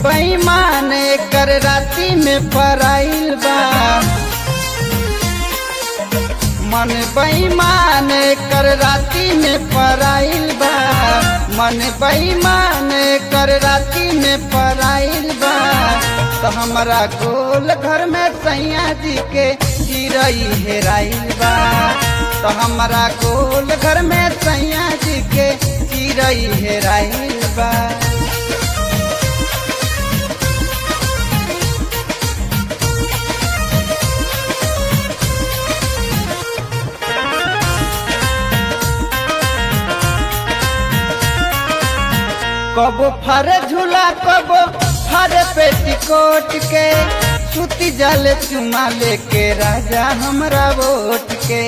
बेईमान कर राती में पराइल बा मन बेईमान कर राती में पराइल बा मन बेईमान कर राती में पराइल बा तो हमारा गोल घर में सैया जी के चिरई हेराइल बा तो हमारा गोल घर में सैया जी के चिरई हेराइल बा कबो फरे झूला कबो फरे पेटीकोट के सुती जल चुमा लेके राजा हमरा वोट के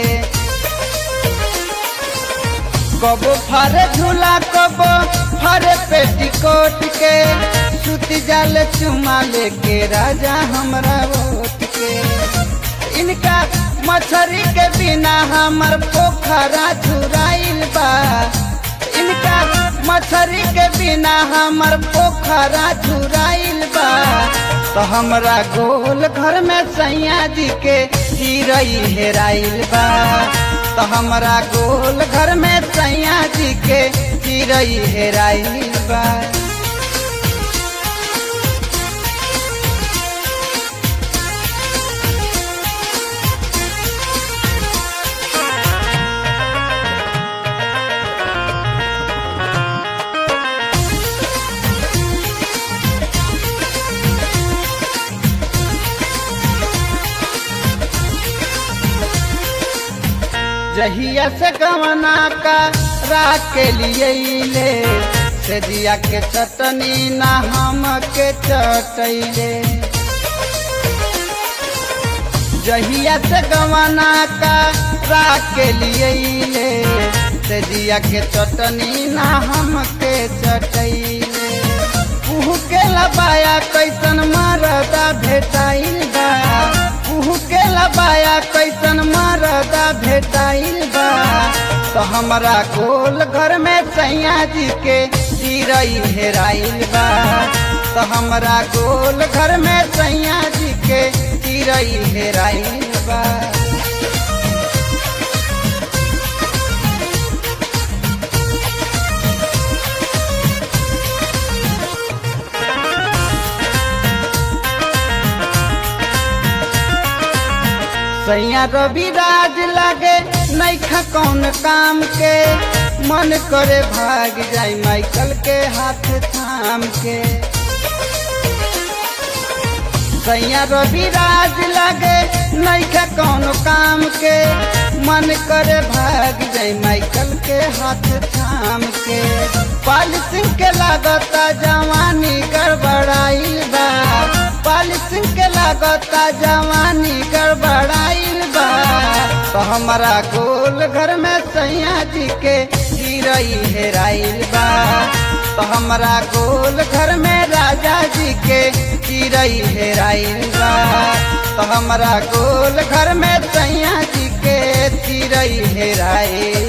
कबो फरे झूला कबो फरे पेटीकोट के सुती जल चुमा लेके राजा हमरा वोट के इनका मछरी के बिना हमर पोखरा झुराइल बा इनका मछरी के बिना हमर पोखरा झुराइल बा तो हमरा गोल घर में सैया जी के चिरई हेराइल बा तो हमरा गोल घर में सैया जी के चिरई हेराइल बा जहिया से गवना का राख के लिए ले से दिया के चटनी ना हम के चटैले जहिया से गवना का राख के लिए ले से दिया के चटनी ना हम के चटैले उहु के लबाया कैसन मरदा भेटाइल बा उहु के लबाया कैसन मरदा भेटाइल बा तो हमरा गोल घर में सैया जी के चिरई हेराइल बा तो हमरा गोल घर में सैया जी के चिरई हेराइल बा सैया रवि राज लागे नैखा कौन काम के मन करे भाग जाई माइकल के हाथ थाम के सैया रवि राज लागे नैखा कौन काम के मन करे भाग जाई माइकल के हाथ थाम के पाल सिंह के लागता जवानी गड़बड़ाइल बा पाल सिंह के लागता जवानी गड़बड़ाइल बा तो हमारा गोल घर में सैया जी के चिरई हेराइल बा तो हमारा गोल घर में राजा जी के चिरई हेराइल बा तो हमारा गोल घर में सैया जी के चिरई हेराइल